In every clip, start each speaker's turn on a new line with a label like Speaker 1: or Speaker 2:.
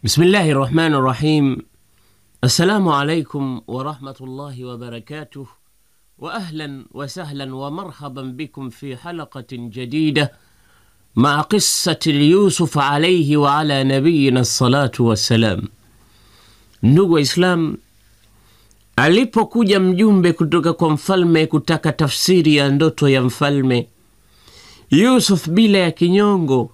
Speaker 1: Bismillahi rahmani rahim. Assalamu alaikum warahmatullahi wabarakatuh wa ahlan wa sahlan wa marhaban bikum fi halaqatin jadida maa qissati Yusuf alaihi wa ala nabiyina salatu wassalam. Ndugu Waislam, alipokuja mjumbe kutoka kwa mfalme kutaka tafsiri ya ndoto ya mfalme Yusuf bila ya kinyongo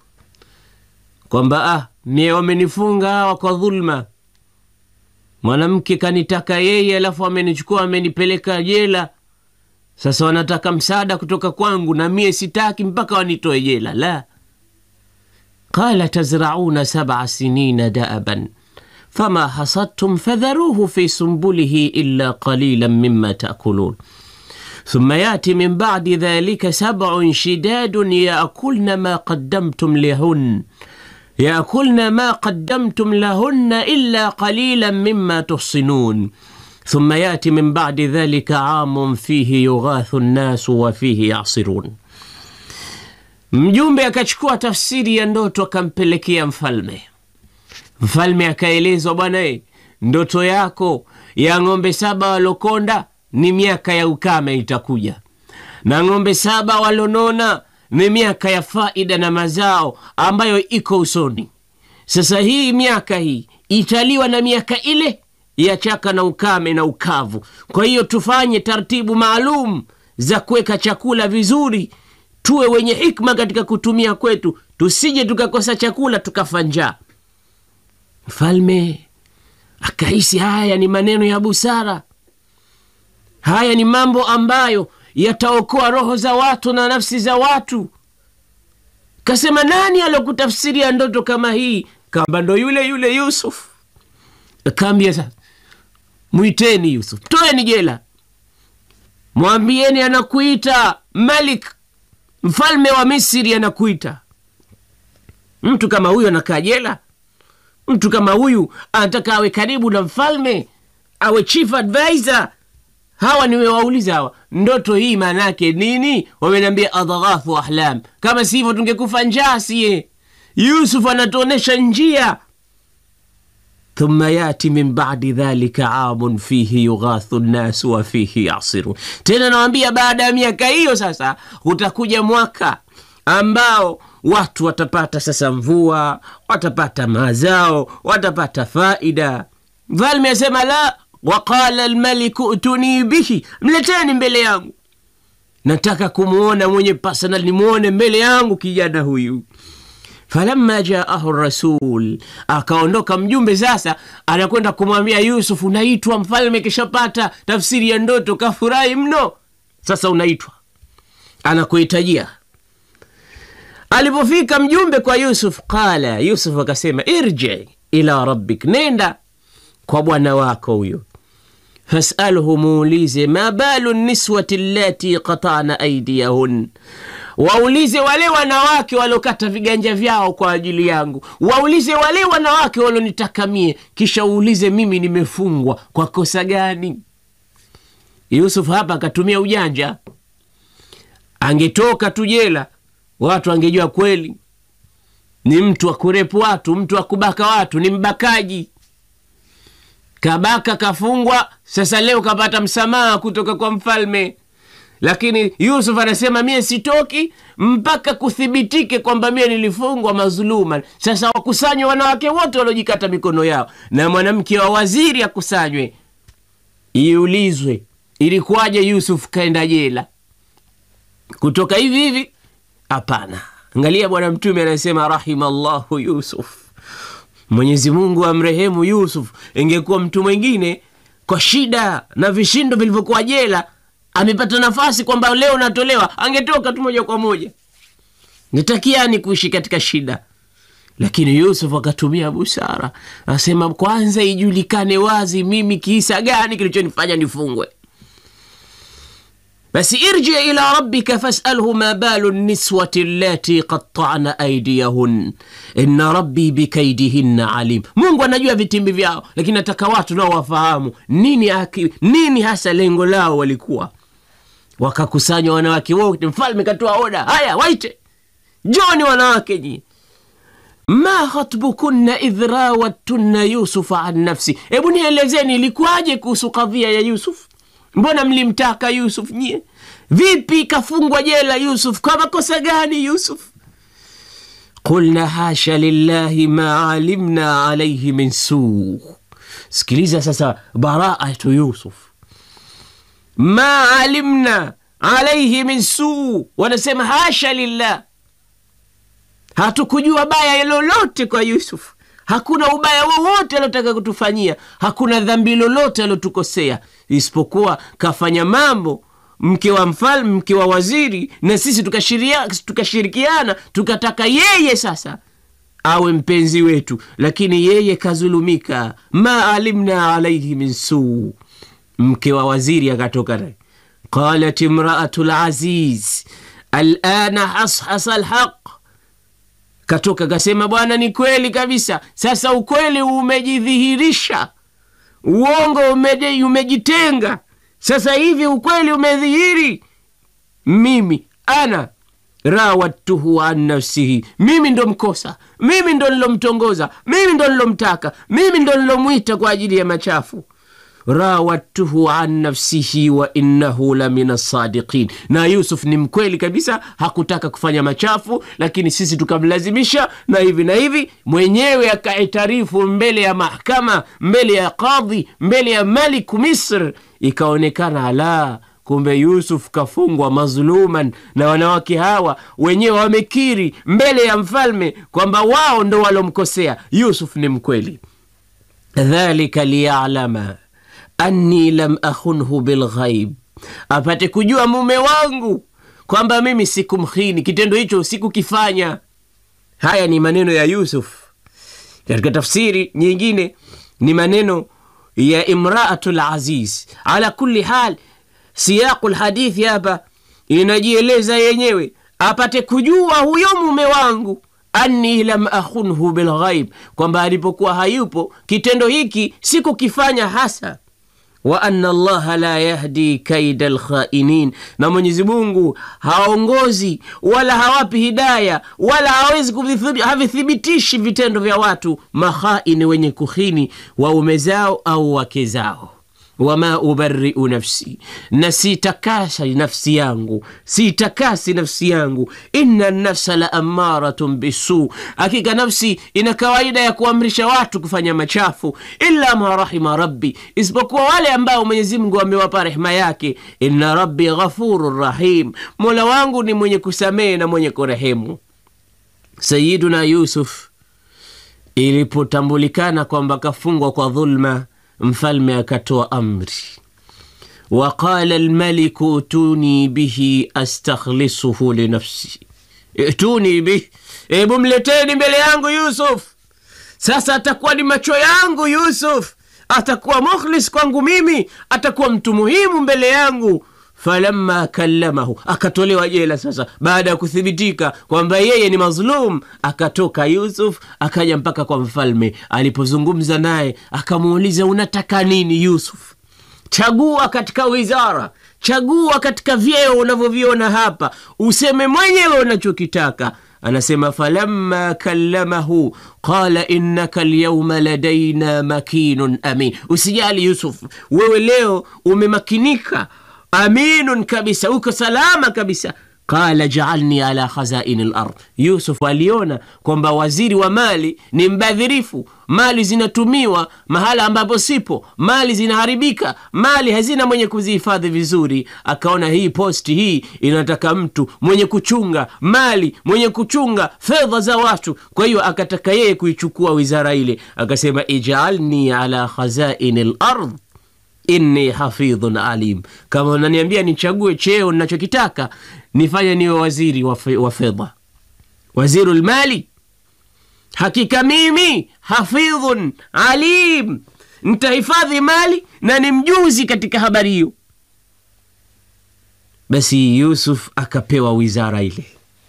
Speaker 1: kwamba ah, mie wamenifunga hawa kwa dhulma, mwanamke kanitaka yeye, alafu amenichukua amenipeleka jela. Sasa wanataka msaada kutoka kwangu na mie sitaki mpaka wanitoe jela. La, qala tazrauna sab'a sinina daaban fama hasadtum fadharuhu fi sumbulihi illa qalilan mimma taakulun thumma yati min ba'di dhalika sab'un shidadun yaakulna ma qaddamtum lahun yakulna ma qaddamtum lahunna illa qalilan mimma tuhsinun thumma yati min ba'di dhalika amun fihi yughathu nnasu wa fihi yasirun. Mjumbe akachukua tafsiri ya ndoto akampelekea mfalme. Mfalme akaelezwa, bwana e, ndoto yako ya ng'ombe saba walokonda ni miaka ya ukame itakuja, na ng'ombe saba walonona ni miaka ya faida na mazao ambayo iko usoni. Sasa hii miaka hii italiwa na miaka ile ya chaka na ukame na ukavu. Kwa hiyo tufanye taratibu maalum za kuweka chakula vizuri, tuwe wenye hikma katika kutumia kwetu, tusije tukakosa chakula tukafa njaa. Mfalme akahisi haya ni maneno ya busara, haya ni mambo ambayo yataokoa roho za watu na nafsi za watu. Kasema, nani alokutafsiria ndoto kama hii? Kamba ndo yule yule Yusuf. Akaambia, sasa mwiteni Yusuf, toeni jela, mwambieni anakuita Malik, mfalme wa Misri anakuita. Mtu kama huyu anakaa jela? Mtu kama huyu anataka awe karibu na mfalme, awe chief advisor hawa nimewauliza hawa, ndoto hii maana yake nini? Wameniambia adghathu ahlam. Kama si hivyo tungekufa njaa sie. Yusuf anatuonyesha njia. Thumma yati min badi dhalika amun fihi yughathu nnasu wa fihi yasirun. Tena nawambia, baada ya miaka hiyo sasa utakuja mwaka ambao watu watapata sasa mvua, watapata mazao, watapata faida. Mfalme asema la Waqala lmaliku utuni bihi, mleteni mbele yangu, nataka kumwona mwenye personal, nimwone mbele yangu kijana huyu. Falamma jaahu rasul, akaondoka mjumbe. Sasa anakwenda kumwambia Yusuf, unaitwa mfalme, kishapata tafsiri ya ndoto, kafurahi mno. Sasa unaitwa, anakuhitajia. Alipofika mjumbe kwa Yusuf, qala Yusuf akasema, irji ila rabbik, nenda kwa bwana wako huyo fasalhu, muulize ma balu niswati allati qatana aidiyahun, waulize wale wanawake waliokata viganja vyao kwa ajili yangu, waulize wale wanawake walionitakamie, kisha uulize mimi nimefungwa kwa kosa gani? Yusuf hapa akatumia ujanja, angetoka tu jela, watu angejua kweli ni mtu wa kurepu watu, mtu wa kubaka watu, ni mbakaji kabaka kafungwa. Sasa leo kapata msamaha kutoka kwa mfalme, lakini Yusuf anasema mie sitoki mpaka kuthibitike kwamba mie nilifungwa mazuluman. Sasa wakusanywe wanawake wote waliojikata mikono yao na mwanamke wa waziri akusanywe, iulizwe ilikuwaje Yusuf kaenda jela kutoka hivi hivi? Hapana. Angalia Bwana Mtume anasema rahimallahu Yusuf Mwenyezi Mungu amrehemu Yusuf. Ingekuwa mtu mwingine kwa shida na vishindo vilivyokuwa jela, amepata nafasi kwamba leo natolewa, angetoka tu moja kwa moja, nitakiani kuishi katika shida. Lakini Yusuf akatumia busara, asema kwanza ijulikane wazi mimi kiisa gani kilichonifanya nifungwe. Basi irji ila rabbika fasalhu ma balu niswati allati qattana aidiyahun inna rabbi bikaidihinna alim. Mungu anajua vitimbi vyao, lakini nataka watu nao wafahamu nini, aki, nini hasa lengo lao walikuwa. Wakakusanywa wanawake wote, mfalme katoa oda, haya waite, njoni wanawake nyi ma khatbukunna idh rawattunna yusufa an nafsi, hebu nielezeni ilikuwaje kuhusu kadhia ya Yusuf? Mbona mlimtaka Yusuf nyie? Vipi kafungwa jela Yusuf? Kwa makosa gani Yusuf? Qulna hasha lillahi ma alimna alaihi min suu. Sikiliza sasa, baraatu Yusuf, ma alimna alaihi min suu, wanasema hasha lillah hatukujua baya lolote kwa Yusuf. Hakuna ubaya wowote aliotaka kutufanyia, hakuna dhambi lolote aliotukosea, isipokuwa kafanya mambo mke wa mfalme, mke wa waziri, na sisi tukashirikiana, tukataka yeye sasa awe mpenzi wetu, lakini yeye kazulumika. ma alimna alaihi min suu. Mke wa waziri akatoka naye, qalat imraatu laziz alana hashasa lhaq katoka kasema, bwana, ni kweli kabisa. Sasa ukweli umejidhihirisha, uongo umeje, umejitenga. Sasa hivi ukweli umedhihiri. Mimi ana rawattuhu an nafsihi, mimi ndo mkosa, mimi ndo nilomtongoza, mimi ndo nilomtaka, mimi ndo nilomwita kwa ajili ya machafu rawattuhu an nafsihi wa innahu la min assadiqin. Na Yusuf ni mkweli kabisa, hakutaka kufanya machafu, lakini sisi tukamlazimisha na hivi na hivi. Mwenyewe akaitarifu mbele ya mahkama, mbele ya kadhi, mbele ya maliku Misr, ikaonekana la kumbe Yusuf kafungwa mazluman, na wanawake hawa wenyewe wamekiri mbele ya mfalme kwamba wao ndo walomkosea Yusuf. Ni mkweli. dhalika liyalama anni lam akhunhu bilghaib, apate kujua mume wangu kwamba mimi sikumkhini, kitendo hicho sikukifanya. Haya ni maneno ya Yusuf. Katika tafsiri nyingine ni maneno ya imraatu laziz. Ala kulli hal, siyaqu lhadithi hapa inajieleza yenyewe, apate kujua huyo mume wangu anni lam akhunhu bilghaib, kwamba alipokuwa hayupo kitendo hiki sikukifanya hasa wa anna allaha la yahdi kaida lkhainin, na Mwenyezi Mungu haongozi wala hawapi hidaya wala hawezi havithibitishi vitendo vya watu makhaini, wenye kuhini waume zao au wake zao. Wama ubariu nafsi, na sitakasi nafsi yangu, sitakasi nafsi yangu. Inna nafsa la amaratun bisu, hakika nafsi ina kawaida ya kuamrisha watu kufanya machafu. Illa ma rahima rabbi, isipokuwa wale ambao Mwenyezi Mungu amewapa rehema yake. Inna rabbi ghafurun rahim, mola wangu ni mwenye kusamehe na mwenye kurehemu. Sayiduna Yusuf ilipotambulikana kwamba kafungwa kwa dhulma Mfalme akatoa amri, waqala lmaliku utuni bihi astakhlisuhu linafsi, ituni bihi, ebu mleteni mbele yangu Yusuf. Sasa atakuwa ni macho yangu Yusuf, atakuwa mukhlis kwangu mimi, atakuwa mtu muhimu mbele yangu. Falamma kallamahu, akatolewa jela. Sasa baada ya kuthibitika kwamba yeye ni mazlum, akatoka Yusuf akaja mpaka kwa mfalme. Alipozungumza naye akamuuliza, unataka nini Yusuf? Chagua katika wizara, chagua katika vyeo unavyoviona hapa, useme mwenyewe unachokitaka. Anasema falamma kallamahu qala innaka lyauma ladaina makinun amin. Usijali Yusuf, wewe leo umemakinika aminun kabisa, uko salama kabisa. Qala jaalni ala khazaini lard. Yusuf aliona kwamba waziri wa mali ni mbadhirifu, mali zinatumiwa mahala ambapo sipo, mali zinaharibika, mali hazina mwenye kuzihifadhi vizuri. Akaona hii posti hii inataka mtu mwenye kuchunga mali, mwenye kuchunga fedha za watu. Kwa hiyo akataka yeye kuichukua wizara ile, akasema ijaalni ala khazaini lard inni hafidhun alim, kama unaniambia nichague cheo ninachokitaka nifanye niwe waziri wa fedha, waziru lmali. Hakika mimi hafidhun alim, ntahifadhi mali na ni mjuzi katika habari hiyo. Basi Yusuf akapewa wizara ile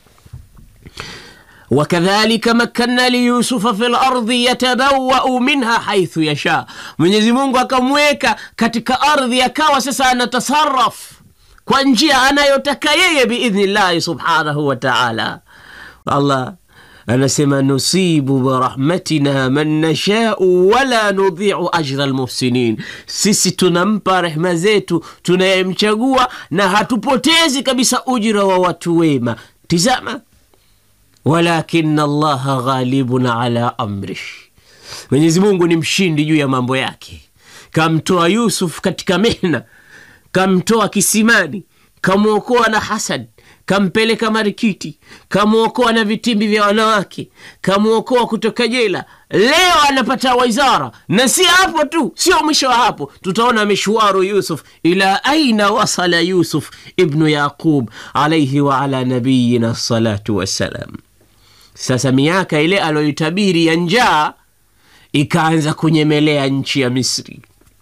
Speaker 1: wakadhalika makanna liyusufa fi lardhi yatabawau minha haithu yasha, Mwenyezi Mungu akamweka katika ardhi, akawa sasa anatasaraf kwa njia anayotaka yeye biidhnillahi subhanahu wa taala. Allah anasema nusibu birahmatina man nashau wala nudhiu ajra lmuhsinin, sisi tunampa rehma zetu tunayemchagua na hatupotezi kabisa ujira wa watu wema. Tizama, walakina allaha ghalibun ala amrih, Mwenyezi Mungu ni mshindi juu ya mambo yake. Kamtoa Yusuf katika mehna, kamtoa kisimani, kamwokoa na hasad kampeleka marikiti, kamwokoa na vitimbi vya wanawake, kamwokoa kutoka jela. Leo anapata wizara, na si hapo tu, sio mwisho wa hapo. Tutaona mishwaru Yusuf, ila aina wasala Yusuf ibnu Yaqub alaihi wa ala nabiyina salatu wassalam. Sasa miaka ile aloitabiri ya njaa ikaanza kunyemelea nchi ya Misri,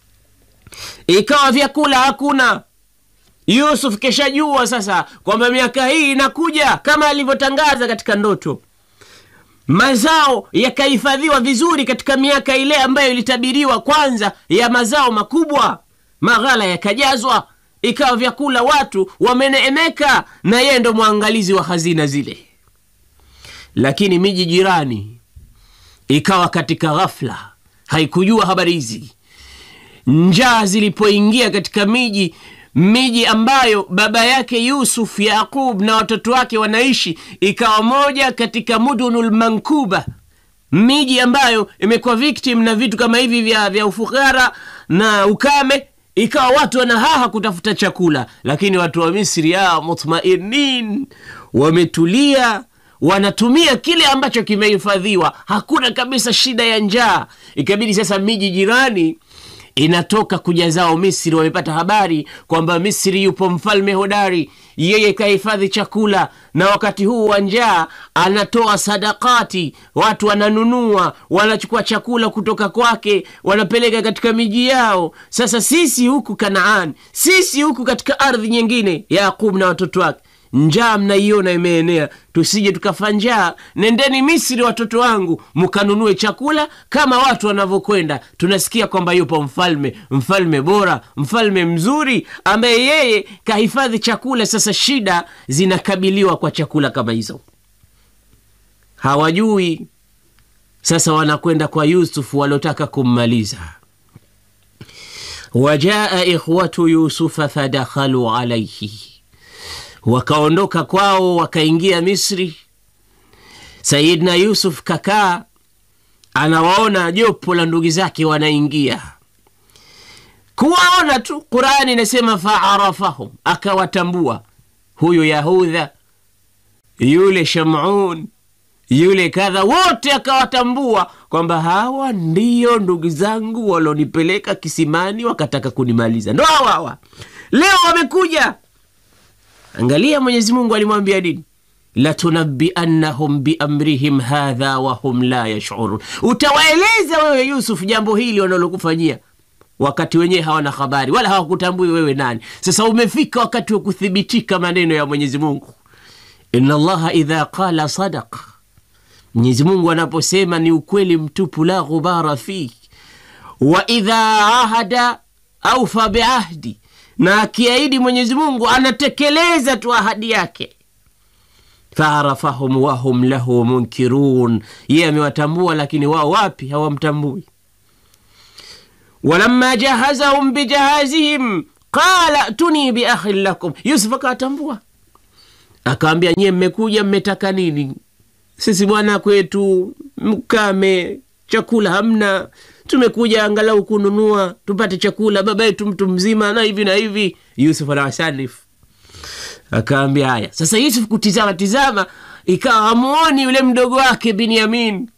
Speaker 1: ikawa vyakula hakuna. Yusuf keshajua sasa kwamba miaka hii inakuja kama alivyotangaza katika ndoto. Mazao yakahifadhiwa vizuri katika miaka ile ambayo ilitabiriwa kwanza ya mazao makubwa, maghala yakajazwa, ikawa vyakula, watu wameneemeka, na yeye ndo mwangalizi wa hazina zile. Lakini miji jirani ikawa katika ghafla, haikujua habari hizi. Njaa zilipoingia katika miji miji ambayo baba yake Yusuf Yaqub na watoto wake wanaishi, ikawa moja katika mudunul mankuba, miji ambayo imekuwa victim na vitu kama hivi vya, vya ufukara na ukame, ikawa watu wanahaha kutafuta chakula, lakini watu wa Misri ya mutmainin, wametulia wanatumia kile ambacho kimehifadhiwa, hakuna kabisa shida ya njaa. Ikabidi sasa miji jirani inatoka kuja zao Misri. Wamepata habari kwamba Misri yupo mfalme hodari, yeye kahifadhi chakula, na wakati huu wa njaa anatoa sadakati, watu wananunua, wanachukua chakula kutoka kwake, wanapeleka katika miji yao. Sasa sisi huku Kanaani, sisi huku katika ardhi nyingine, Yaqub na watoto wake njaa mnaiona imeenea, tusije tukafa njaa. Nendeni Misri watoto wangu, mkanunue chakula kama watu wanavyokwenda. Tunasikia kwamba yupo mfalme, mfalme bora, mfalme mzuri, ambaye yeye kahifadhi chakula. Sasa shida zinakabiliwa kwa chakula kama hizo, hawajui. Sasa wanakwenda kwa Yusufu waliotaka kummaliza. Wajaa ikhwatu yusufa fadakhalu alaihi wakaondoka kwao wakaingia Misri. Sayidna Yusuf kakaa anawaona jopo la ndugu zake wanaingia, kuwaona tu. Qurani inasema faarafahum, akawatambua huyu Yahudha, yule Shamun, yule kadha, wote akawatambua kwamba hawa ndiyo ndugu zangu walionipeleka kisimani wakataka kunimaliza, ndo hawa hawa leo wamekuja Angalia, Mwenyezi Mungu alimwambia nini? latunabbiannahum biamrihim hadha wahum la yashurun, utawaeleza wewe Yusuf jambo hili wanalokufanyia wakati wenyewe hawana habari wala hawakutambui wewe nani. Sasa umefika wakati wa kuthibitika maneno ya Mwenyezi Mungu, inna Allaha idha qala sadaq, Mwenyezi Mungu anaposema ni ukweli mtupu, la ghubara fih, wa idha ahada aufa biahdi na akiahidi Mwenyezi Mungu anatekeleza tu ahadi yake. faarafahum wahum lahu munkirun, yeye amewatambua lakini wao wapi, hawamtambui. walamma jahazahum bijahazihim qala tuni biakhin lakum, Yusuf akawatambua akawambia, nyie mmekuja mmetaka nini? Sisi bwana kwetu mkame, chakula hamna tumekuja angalau kununua tupate chakula, baba yetu mtu mzima na hivi na hivi. Yusuf anawasalif akaambia haya. Sasa Yusuf kutizama tizama, ikawa hamuoni yule mdogo wake Binyamin,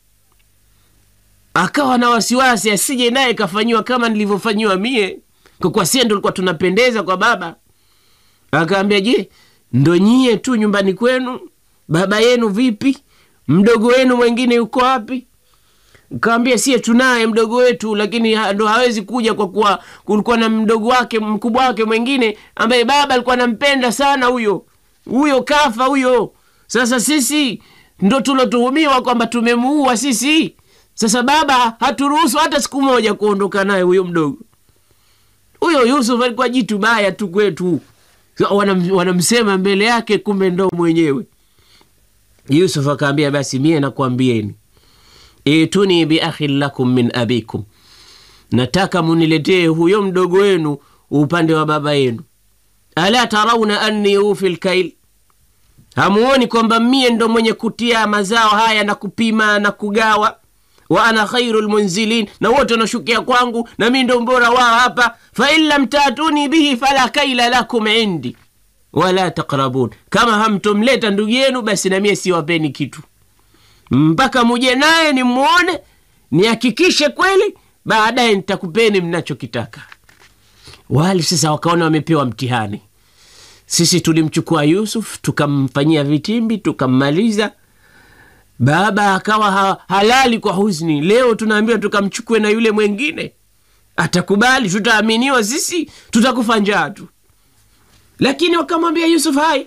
Speaker 1: akawa na wasiwasi asije naye kafanyiwa kama nilivyofanyiwa mie, kwa kuwa sie ndo likuwa tunapendeza kwa baba. Akaambia, je, ndo nyie tu nyumbani kwenu? Baba yenu vipi? Mdogo wenu mwengine yuko wapi? Kawambia sie tunaye mdogo wetu, lakini ha, ndo hawezi kuja kwa kuwa kulikuwa na mdogo wake mkubwa wake mwingine ambaye baba alikuwa anampenda sana, huyo huyo kafa huyo. Sasa sisi ndo tulotuhumiwa kwamba tumemuua sisi. Sasa baba haturuhusu hata siku moja kuondoka naye huyo mdogo. Huyo Yusuf alikuwa jitu baya tu kwetu, wanam, wanamsema mbele yake, kumbe ndo mwenyewe Yusuf akaambia basi mie nakwambieni, ituni biakhin lakum min abikum, nataka muniletee huyo mdogo wenu upande wa baba yenu. Ala tarauna anni ufi lkail, hamuoni kwamba mie ndo mwenye kutia mazao haya na kupima na kugawa wa ana khairu lmunzilin, na wote wanashukia kwangu na mi ndo mbora wao hapa. Fain lam tatuni bihi fala kaila lakum indi wala taqrabun, kama hamtomleta ndugu yenu basi namie siwapeni kitu mpaka muje naye nimwone, nihakikishe kweli, baadaye nitakupeni mnachokitaka. Wale sasa wakaona wamepewa mtihani. Sisi tulimchukua Yusuf tukamfanyia vitimbi tukammaliza baba akawa ha, halali kwa huzni. Leo tunaambiwa tukamchukue na yule mwengine, atakubali? Tutaaminiwa sisi? Tutakufa njaa tu. Lakini wakamwambia Yusuf, hai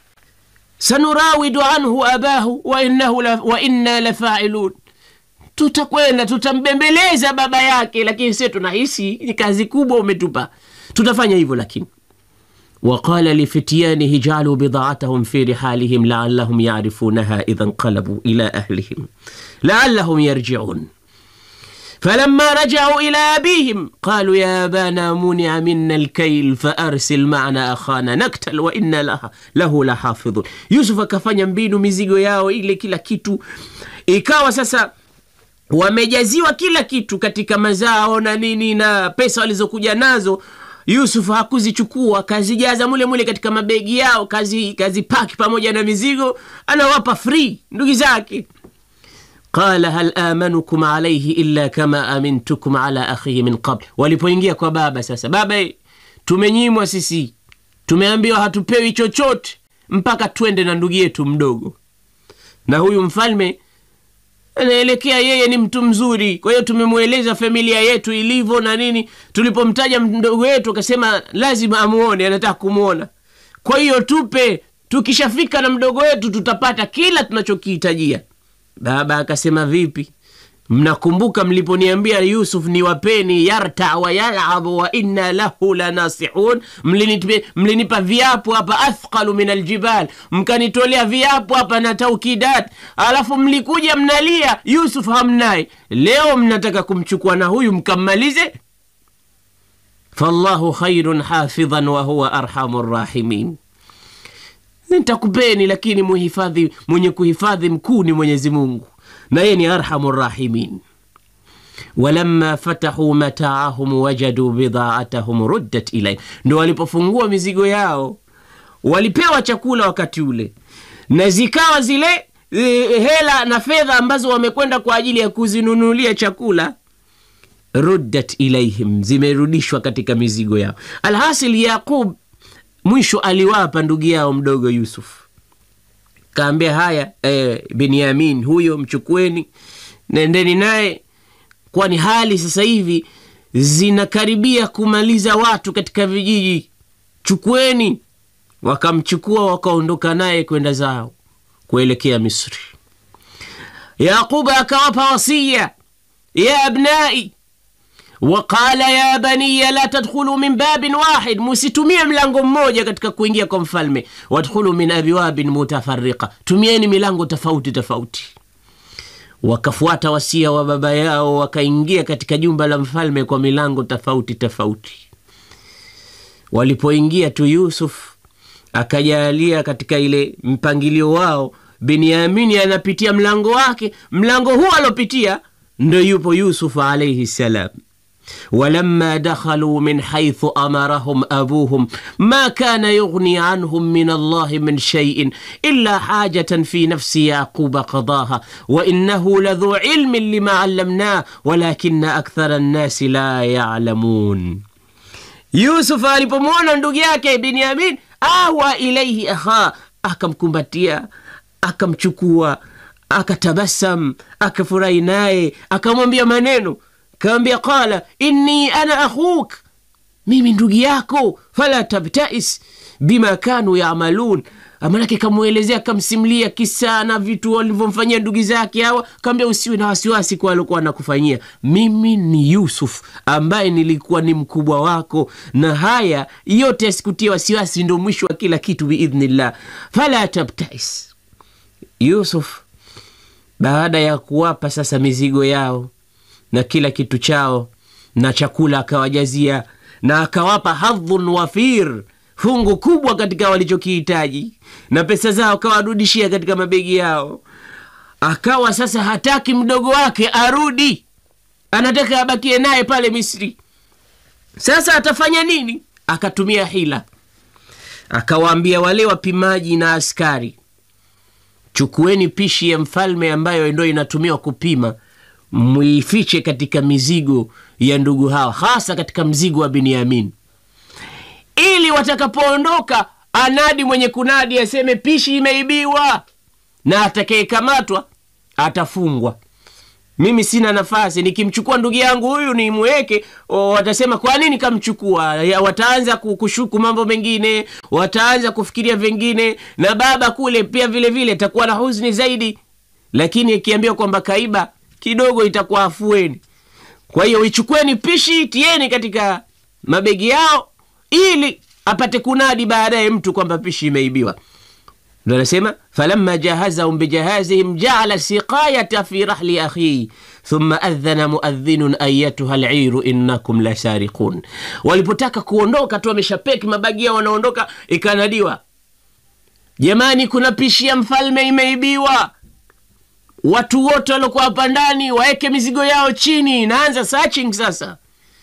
Speaker 1: sanurawidu anhu abahu wa innahu la, wa inna lafailun, tutakwenda tutambembeleza baba yake, lakini sie tunahisi ni kazi kubwa umetupa, tutafanya hivyo lakini waqala lifityanihi jaaluu bidaatahum fi rihalihim laalahum yarifunaha idha nqalabuu ila ahlihim laalahum yarjiun falamma rajacuu ila abihim qaluu ya abana munia mina alkail faarsil macna akhana naktal wa inna laha, lahu lahafidhun. Yusuf akafanya mbinu mizigo yao ile kila kitu ikawa sasa wamejaziwa kila kitu katika mazao na nini na pesa walizokuja nazo Yusuf hakuzichukua kazijaza mule mule katika mabegi yao, kazi kazipaki pamoja na mizigo, anawapa free ndugu zake. Qala hal amanukum alaihi illa kama amintukum ala akhihi min qabl. Walipoingia kwa baba sasa, baba, tumenyimwa sisi, tumeambiwa hatupewi chochote mpaka twende na ndugu yetu mdogo, na huyu mfalme anaelekea yeye ni mtu mzuri, kwa hiyo tumemweleza familia yetu ilivyo na nini. Tulipomtaja mdogo wetu akasema lazima amuone, anataka kumwona. Kwa hiyo tupe, tukishafika na mdogo wetu tutapata kila tunachokihitajia. Baba akasema vipi? Mnakumbuka mliponiambia Yusuf ni wapeni yarta wa yalabu wa inna lahu lanasihun, mlinipa, mlinipa viapo hapa athqalu min aljibal, mkanitolea viapo hapa na taukidat, alafu mlikuja mnalia Yusuf hamnaye. Leo mnataka kumchukua na huyu mkammalize. fallahu khairun hafidhan wa huwa arhamu rahimin. Nitakupeni, lakini muhifadhi, mwenye kuhifadhi mkuu ni Mwenyezi Mungu na yeye ni arhamu rahimin. walamma fatahu mataahum wajadu bidaatahum ruddat ilayhim, ndo walipofungua mizigo yao walipewa chakula wakati ule, na zikawa zile e, hela na fedha ambazo wamekwenda kwa ajili ya kuzinunulia chakula ruddat ilaihim, zimerudishwa katika mizigo yao. Alhasil, Yaqub mwisho aliwapa ndugu yao mdogo Yusuf kaambia haya, eh, Benyamin huyo mchukueni, nendeni naye, kwani hali sasa hivi zinakaribia kumaliza watu katika vijiji, chukueni. Wakamchukua wakaondoka naye kwenda zao kuelekea Misri. Yaquba akawapa wasia, ya abnai waqala ya baniya la tadkhulu min babin wahid, musitumie mlango mmoja katika kuingia kwa mfalme. Wadkhulu min abwabin mutafarriqa, tumieni milango tofauti tofauti. Wakafuata wasia wa baba yao, wakaingia katika jumba la mfalme kwa milango tofauti tofauti. Walipoingia tu, Yusuf akajalia katika ile mpangilio wao, Benyamini anapitia mlango wake, mlango huo alopitia ndo yupo Yusuf alaihi salam. walamma dakhaluu min haithu amarahum abuhum ma kana yughni anhum min allahi min shaiin illa hajatan fi nafsi yaquba qadaha wa innahu ladhu ilmin lima allamnah walakina akthara nnasi la yalamun. Yusuf alipomwona ndugu yake Binyamin awa ilaihi akha, akamkumbatia akamchukua akatabasam akafurahi naye akamwambia maneno Kawambia, qala inni ana akhuk, mimi ndugu yako, fala tabtais bima kanu yamalun. Manake kamwelezea kamsimlia kisa na vitu walivyomfanyia ndugu zake hawa. Kawambia, usiwe na wasiwasi kwa alikuwa nakufanyia. Mimi ni Yusuf ambaye nilikuwa ni mkubwa wako, na haya yote yasikutia wasiwasi, ndo mwisho wa kila kitu biidhnillah. Fala tabtais Yusuf baada ya kuwapa sasa mizigo yao na kila kitu chao na chakula akawajazia na akawapa hadhun wafir, fungu kubwa katika walichokihitaji, na pesa zao akawarudishia katika mabegi yao. Akawa sasa hataki mdogo wake arudi, anataka abakie naye pale Misri. Sasa atafanya nini? Akatumia hila, akawaambia wale wapimaji na askari, chukueni pishi ya mfalme ambayo ndo inatumiwa kupima, muifiche katika mizigo ya ndugu hawa, hasa katika mzigo wa Binyamin, ili watakapoondoka anadi mwenye kunadi aseme pishi imeibiwa, na atakayekamatwa atafungwa. Mimi sina nafasi, nikimchukua ndugu yangu huyu nimweke, watasema kwa nini kamchukua? Wataanza kushuku mambo mengine, wataanza kufikiria vingine, na baba kule pia vile vile takuwa na huzuni zaidi. Lakini ikiambiwa kwamba kaiba kidogo, itakuwa afueni. Kwa hiyo ichukueni pishi, tieni katika mabegi yao, ili apate kunadi baadaye mtu kwamba pishi imeibiwa. Ndo anasema falamma jahazahum bijahazihim jaala siqayata fi rahli akhihi thumma adhana muadhinun ayatuha liru innakum lasariqun. Walipotaka kuondoka tu, wameshapeki mabagi yao, wanaondoka, ikanadiwa, jamani, kuna pishi ya mfalme imeibiwa. Watu wote waliokuwa hapa ndani waweke mizigo yao chini. Naanza searching sasa.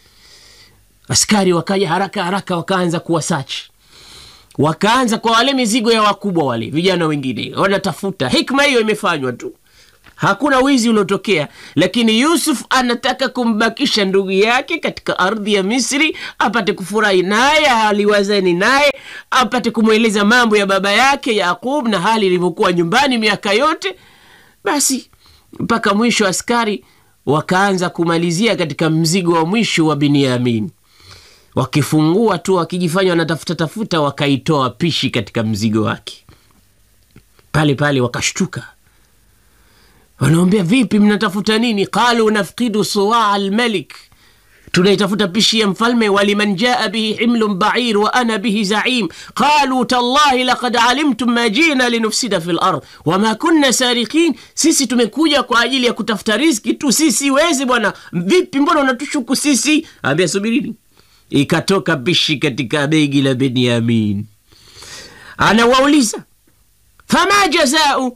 Speaker 1: Askari wakaja haraka haraka, wakaanza kuwa search wakaanza kwa wale mizigo ya wakubwa wale vijana wengine wanatafuta. Hikma hiyo imefanywa tu, hakuna wizi uliotokea, lakini Yusuf anataka kumbakisha ndugu yake katika ardhi ya Misri apate kufurahi naye, aliwazani naye, apate kumweleza mambo ya baba yake Yaqub na hali ilivyokuwa nyumbani miaka yote. Basi mpaka mwisho askari wakaanza kumalizia katika mzigo wa mwisho wa Binyamin wakifungua tu wakijifanya wanatafuta tafuta, wakaitoa pishi katika mzigo wake. Pale pale wakashtuka, wanaombea vipi, mnatafuta nini? qalu nafqidu suwaa almalik, tunaitafuta pishi ya mfalme. waliman jaa bihi himlun bair wa ana bihi zaim qalu tallahi laqad alimtum ma jina linufsida fi lard wama kunna sarikin, sisi tumekuja kwa ajili ya kutafuta riski tu, sisi wezi bwana. Vipi, mbona unatushuku sisi? Ambia subirini Ikatoka pishi katika begi la Benyamin. Anawauliza, fama jazau,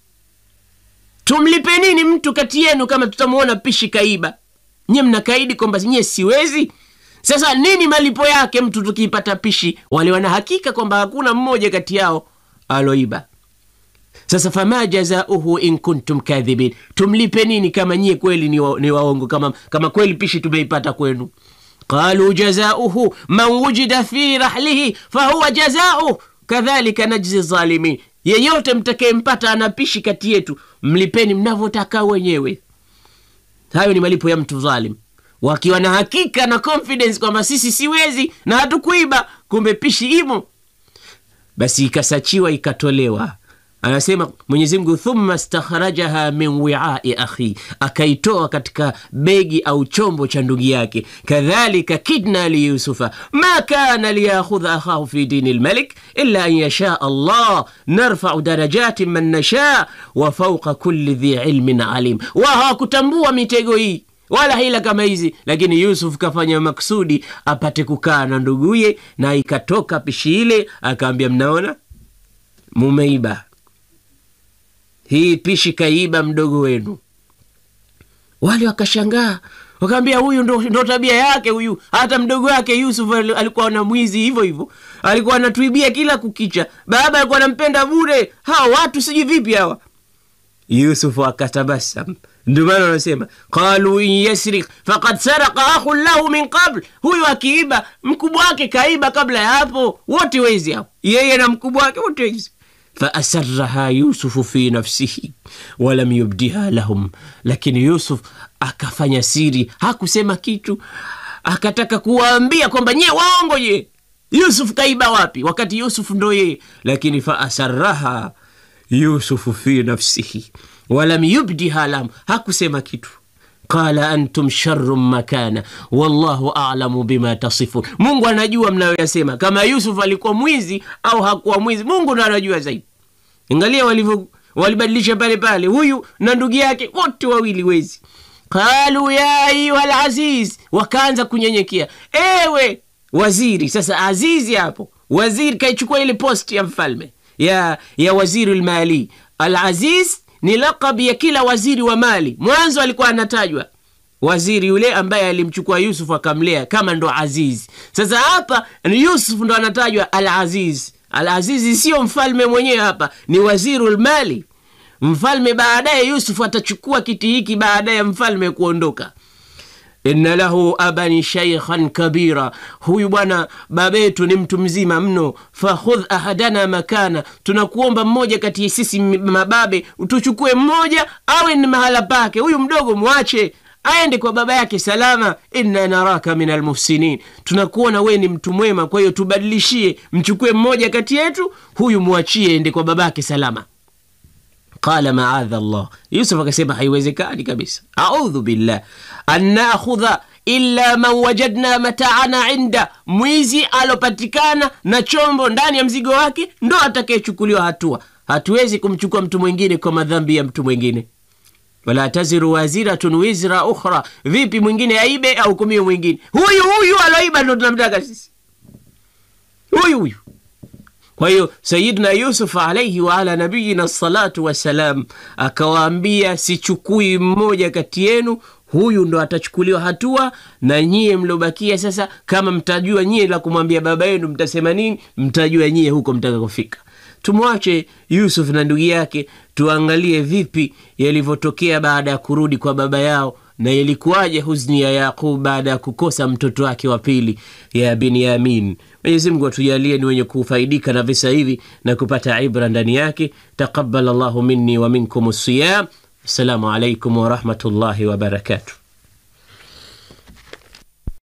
Speaker 1: tumlipe nini mtu kati yenu kama tutamwona pishi kaiba? Nye mnakaidi kwamba nye siwezi. Sasa nini malipo yake mtu tukiipata pishi? Wale wana hakika kwamba hakuna mmoja kati yao aloiba. Sasa fama jazauhu in kuntum kadhibin, tumlipe nini kama nyie kweli ni, wa, ni waongo, kama, kama kweli pishi tumeipata kwenu qalu jazauhu man wujida fi rahlihi fahuwa jazauh kadhalika najzi zalimin, yeyote mtakayempata anapishi kati yetu mlipeni mnavyotaka wenyewe. Hayo ni malipo ya mtu dhalim, wakiwa na hakika na confidence kwamba sisi siwezi na hatukuiba, kumbe pishi imo. Basi ikasachiwa ikatolewa Anasema Mwenyezi Mungu, thumma stakhrajaha min wiai akhi, akaitoa katika begi au chombo cha ndugu yake. Kadhalika kidna li Yusufa ma kana liyakhudha akhahu fi dini lmalik illa an yasha Allah narfau darajatin man nasha wa fauqa kulli dhi ilmin alim. Wa hawakutambua mitego hii wala hila kama hizi, lakini Yusuf kafanya maksudi apate kukaa na nduguye, na ikatoka pishi ile, akaambia mnaona, mumeiba hii pishi kaiba mdogo wenu. Wale wakashangaa wakaambia, huyu ndo, ndo tabia yake huyu. Hata mdogo wake Yusuf alikuwa na mwizi hivyo hivyo, alikuwa anatuibia kila kukicha. Baba alikuwa anampenda bure. Hawa watu sijui vipi hawa. Yusuf akatabasam. Ndio maana wanasema qalu in yasrik faqad saraka akhun lahu min qabl, huyu akiiba mkubwa wake kaiba kabla ya hapo. Wote wezi hao, yeye na mkubwa wake wote wezi faasaraha yusufu fi nafsihi walam yubdiha lahum, lakini Yusuf akafanya siri, hakusema kitu, akataka kuwaambia kwamba nyie waongo, je, Yusuf kaiba wapi? Wakati Yusuf ndo yeye. Lakini faasaraha yusufu fi nafsihi walam yubdiha lahum, hakusema kitu. Qala antum sharrun makana wallahu a'lamu bima tasifun, Mungu anajua mnayoyasema. Kama Yusuf alikuwa mwizi au hakuwa mwizi, Mungu ndo anajua zaidi. Angalia walivyo walibadilisha pale pale huyu na ndugu yake wote wawili wezi qalu ya ayuha laziz wakaanza kunyenyekea ewe waziri sasa azizi hapo waziri kaichukua ile post ya mfalme ya, ya waziri lmali alaziz ni laqab ya kila waziri wa mali mwanzo alikuwa anatajwa waziri yule ambaye alimchukua yusuf akamlea kama ndo aziz sasa hapa ni yusuf ndo anatajwa al aziz al azizi sio mfalme mwenyewe hapa ni waziru lmali mfalme baadaye yusuf atachukua kiti hiki baada ya mfalme kuondoka inna lahu aban shaykhan kabira huyu bwana babetu ni mtu mzima mno fakhudh ahadana makana tunakuomba mmoja kati ya sisi mababe tuchukue mmoja awe ni mahala pake huyu mdogo mwache aende kwa baba yake salama inna naraka min almuhsinin tunakuona wee ni mtu mwema kwa hiyo tubadilishie mchukue mmoja kati yetu huyu mwachie ende kwa babake salama qala maadha llah yusuf akasema haiwezekani kabisa audhu billah an nakhudha illa man wajadna mataana inda mwizi alopatikana na chombo ndani ya mzigo wake ndo atakayechukuliwa hatua hatuwezi kumchukua mtu mwingine kwa madhambi ya mtu mwingine wala taziru waziratun wizra ukhra vipi mwingine aibe ahukumiwe mwingine huyu huyu aloiba ndo tunamtaka sisi huyu huyu kwa hiyo sayidna yusuf alaihi waala nabiyina salatu wassalam akawaambia sichukui mmoja kati yenu huyu ndo atachukuliwa hatua na nyie mliobakia sasa kama mtajua nyie la kumwambia baba yenu mtasema nini mtajua nyie huko mtakakofika tumwache yusuf na ndugu yake tuangalie vipi yalivyotokea baada ya kurudi kwa baba yao na yalikuwaje huzni ya yaqub baada ya kukosa mtoto wake wa pili ya binyamin mwenyezi mungu atujalie ni wenye kufaidika na visa hivi na kupata ibra ndani yake taqabal llahu minni wa minkum siyam assalamu alaikum warahmatullahi wabarakatuh